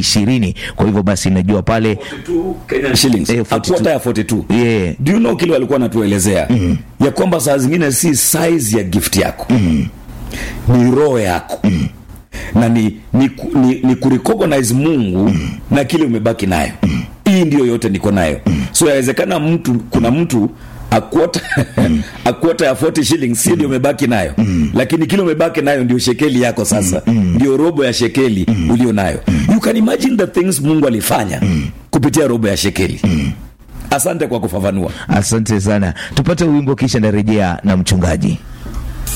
ishirini kwa hivyo basi najua pale Kenyan shillings Eh, a 42. quarter ya 42 Yeah. do you know kile walikuwa natuelezea mm. ya kwamba saa zingine si size ya gift yako mm. ni roho yako mm. na ni, ni, ku- ni, ni kurecognize mungu mm. na kile umebaki nayo mm. hii ndio yote niko nayo mm. so yawezekana mtu kuna mtu akwota akwota ya 40 shillings si ndio umebaki nayo mm. lakini kile umebaki nayo ndio shekeli yako sasa mm. ndio robo ya shekeli mm. ulio nayo you can imagine the things mungu alifanya mm. kupitia robo ya shekeli mm. asante kwa kufafanua asante sana tupate wimbo kisha narejea na mchungaji